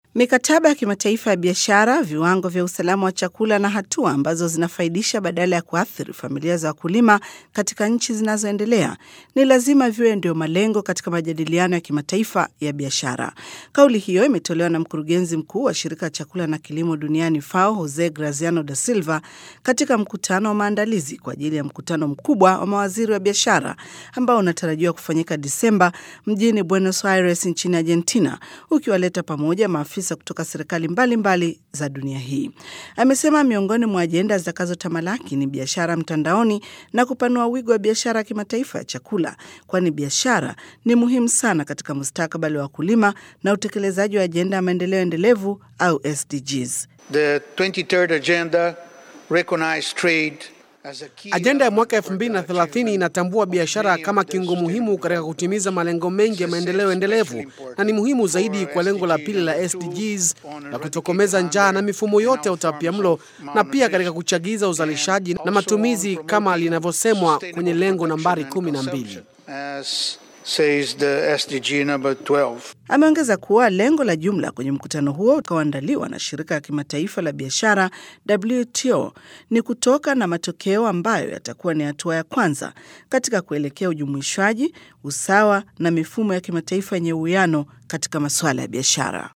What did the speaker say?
Mikataba ya kimataifa ya biashara, viwango vya usalama wa chakula na hatua ambazo zinafaidisha badala ya kuathiri familia za wakulima katika nchi zinazoendelea ni lazima viwe ndio malengo katika majadiliano ya kimataifa ya biashara. Kauli hiyo imetolewa na mkurugenzi mkuu wa shirika la chakula na kilimo duniani FAO, Jose Graziano da Silva katika mkutano wa maandalizi kwa ajili ya mkutano mkubwa wa mawaziri wa biashara ambao unatarajiwa kufanyika Disemba mjini Buenos Aires nchini Argentina, ukiwaleta pamoja maafisa kutoka serikali mbalimbali za dunia hii. Amesema miongoni mwa ajenda zitakazotamalaki ni biashara mtandaoni na kupanua wigo wa biashara ya kimataifa ya chakula, kwani biashara ni muhimu sana katika mustakabali wa wakulima na utekelezaji wa ajenda ya maendeleo endelevu au SDGs. The 23rd agenda recognized trade as a key Ajenda ya mwaka element for the 2030 achievement inatambua of biashara many kama of the kiungo muhimu sustainable katika kutimiza malengo mengi ya maendeleo endelevu na ni muhimu zaidi kwa lengo la pili la SDGs la kutokomeza njaa na mifumo yote ya utapiamlo na pia katika kuchagiza uzalishaji na matumizi kama linavyosemwa kwenye lengo nambari 12. As says the SDG number 12. Ameongeza kuwa lengo la jumla kwenye mkutano huo utakaoandaliwa na shirika la kimataifa la biashara WTO ni kutoka na matokeo ambayo yatakuwa ni hatua ya kwanza katika kuelekea ujumuishwaji, usawa na mifumo ya kimataifa yenye uwiano katika masuala ya biashara.